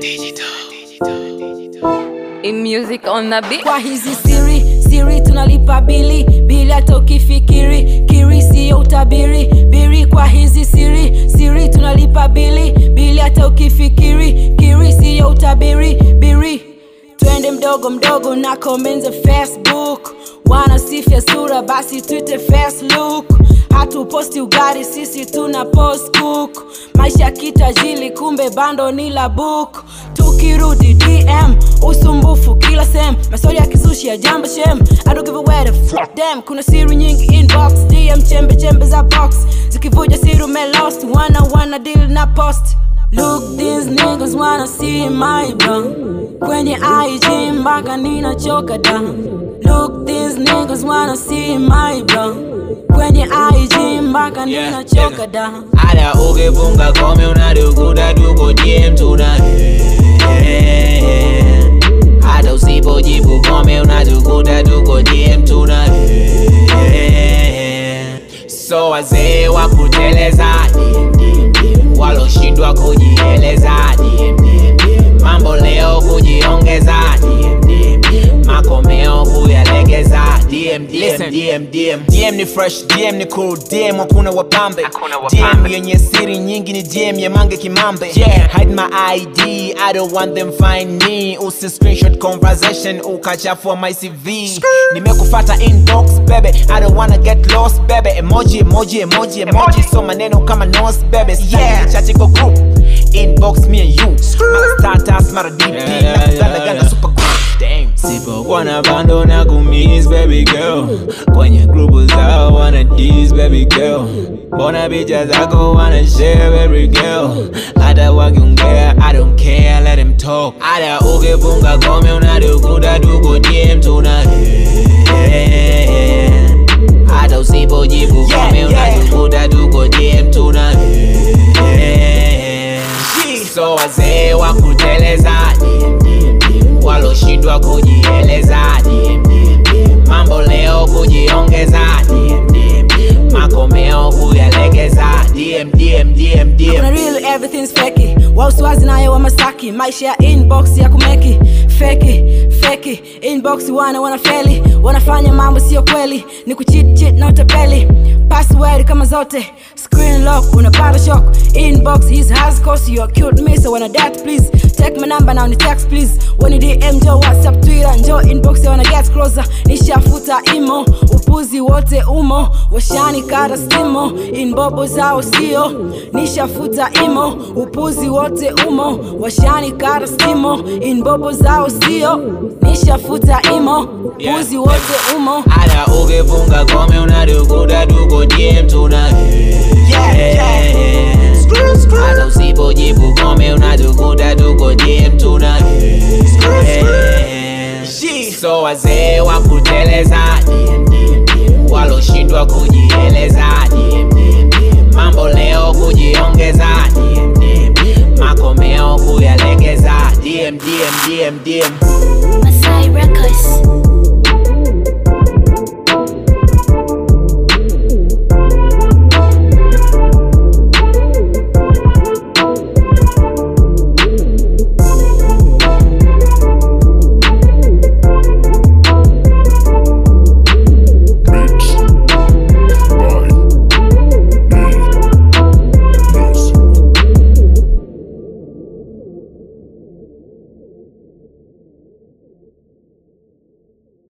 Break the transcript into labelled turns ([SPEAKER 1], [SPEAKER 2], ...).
[SPEAKER 1] In music on the beat.
[SPEAKER 2] kwa hizi siri siri tunalipa bili bili hata ukifikiri kiri siyo utabiri biri kwa hizi siri siri tunalipa bili bili hata ukifikiri kiri siyo utabiri biri twende mdogo mdogo na comments facebook wanasifia sura basi twite facebook hatuposti ugari sisi tuna post cook maisha kitajili kumbe bando ni la book tukirudi dm usumbufu kila sem maswali ya kizushi ya jambo shem I don't give a where the fuck them kuna siri nyingi inbox dm chembe chembe za box zikivuja siri umelost wana wana deal na post Look, these niggas wanna see my bro Kwenye IG mpaka ninachoka down Look, these niggas wanna see my bro Kwenye IG mpaka
[SPEAKER 3] Yeah,
[SPEAKER 2] ninachoka
[SPEAKER 3] yeah.
[SPEAKER 2] down
[SPEAKER 3] Ada ukifunga kome unadukuda tuko DM tuna hata usipojibu kome unadukuda tuko DM tuna so wazee wa kuteleza waloshindwa kujieleza mambo leo kujiongeza makomeo kuyalegeza DM, DM, DM, DM. DM ni fresh DM ni cool DM hakuna wapambe DM yenye siri nyingi ni DM ya mange kimambe yeah. hide my ID I don't want them find me usi screenshot conversation ukachafua my CV nimekufata inbox bebe I don't wanna get lost bebe emoji emoji emoji emoji so maneno kama nose bebe yeah. chachi kwa group inbox me and you mara status mara DP
[SPEAKER 4] Yeah, yeah,
[SPEAKER 3] nakutana
[SPEAKER 4] yeah,
[SPEAKER 3] gana
[SPEAKER 4] yeah.
[SPEAKER 3] super group Damn. sipokuwa na bando na kumiss baby girl kwenye grupu zao wana dis baby girl mbona picha zako wana share baby girl hata wakiongea i don't care let them talk hata ukifunga kome unadukuda tuko dm tuna hata usipojibu kome unadukuda tuko dm tuna so wazee wa kuteleza waloshindwa kujieleza mambo leo kujiongeza makomeo kuyalegeza DM, DM, DM, DM.
[SPEAKER 2] Kuna real everything's feki wauswazi nayo wa masaki maisha ya inbox ya kumeki feki feki inbox wana wanafeli wanafanya mambo sio kweli ni kuchit chit na utapeli password kama zote screen lock unapata shock inbox his has cost you are cute me so wanna that please take my number now ni text please when dm jo whatsapp twitter njo inbox ya wanna get closer nishafuta imo upuzi wote umo washani kara stimo inbobo zao sio nishafuta imo upuzi wote umo washani kara stimo inbobo zao sio nishafuta imo upuzi wote umo
[SPEAKER 3] hata ukifunga kome unadukuda tuko DM tuna hata usipojibu kome unadukuda tuko DM tuna so wazee wa kuteleza